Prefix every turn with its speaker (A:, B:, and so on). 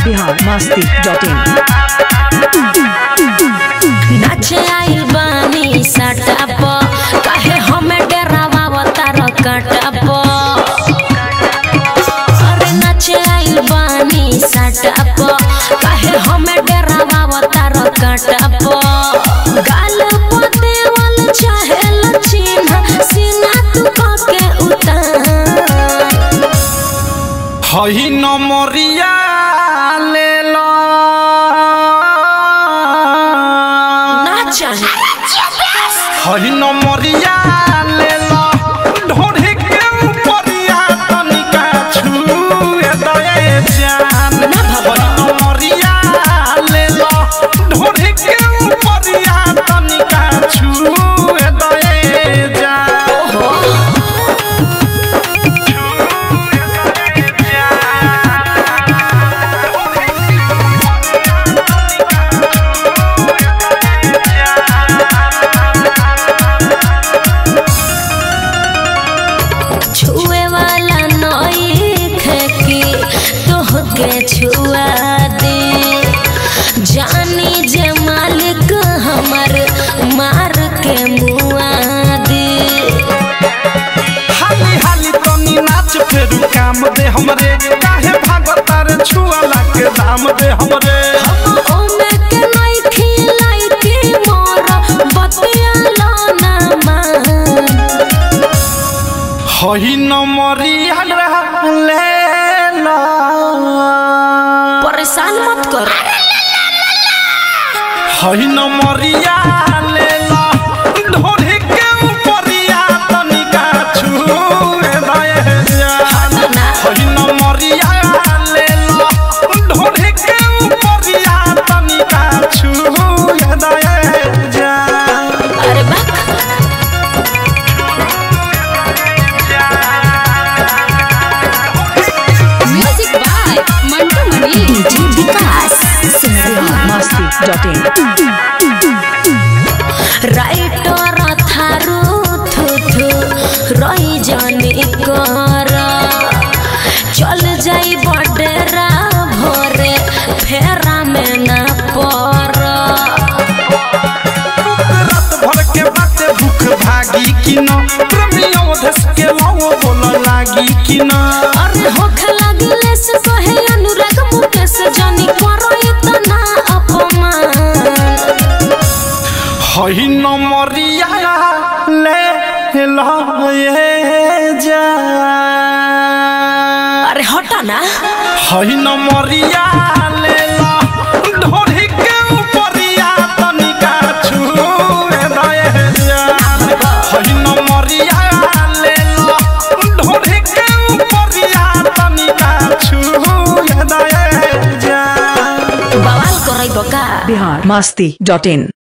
A: Bihar Masti dot इन
B: नाचे आइल बानी साटा प काहे हमें डरावा तार काटा प अरे नाचे आइल बानी साटा प काहे हमें डरावा तार काटा प गाल प देवल चाहे लचिन्ह सीना तू के उतार
C: हई नमरिया ले लो
B: ना चाहे
C: हई नमरिया ले लो ढोढ़ी के ऊपरिया तनिका छुए दए जान हई नमरिया ले लो ढोढ़ी के ऊपरिया तनिका छुए दए जान
B: छुए वाला नई खेकी तोहके छुआ दे जानी जे मालिक हमर मार के मुआ दे
C: हाली हाली तनी नाच फेरू काम दे हमरे काहे भागता रे छुआला के दाम दे हमरे
B: ओमे के नई खिलाई के मोर बतिया ना मान
C: हई नमरिया ले ला
B: परेशान मत कर
C: हई नमरिया ले ला ढोढ़ी के ऊपरिया तनिका छुए दए जान
B: ना
C: हई नमरिया ले ला ढोढ़ी के ऊपरिया तनिका छुए दए जान
B: अरे बाक music by Mantu Mani DJ Vikas
A: Bihar Masti dot in
B: writer थारू थु थु रही जाने कर चल जाई बडेरा भोरे फेरा में ना पर
C: रात भर के बाते भूख भागी कि न प्रेमियों धस के लाओ बोल लागी कि न
B: अरे होख लगले से कहे अनुराग मुकेश जानी करो इतना अपमान
C: हई नमरिया ले लो ये जा
B: अरे हटा ना
C: हई नमरिया ले लो ढोढ़ी के ऊपरिया तनिका छुए दए जान हई नमरिया ले लो ढोढ़ी के ऊपरिया तनिका छुए दए जान
B: बवाल करई बका
A: बिहार मस्ती डॉट इन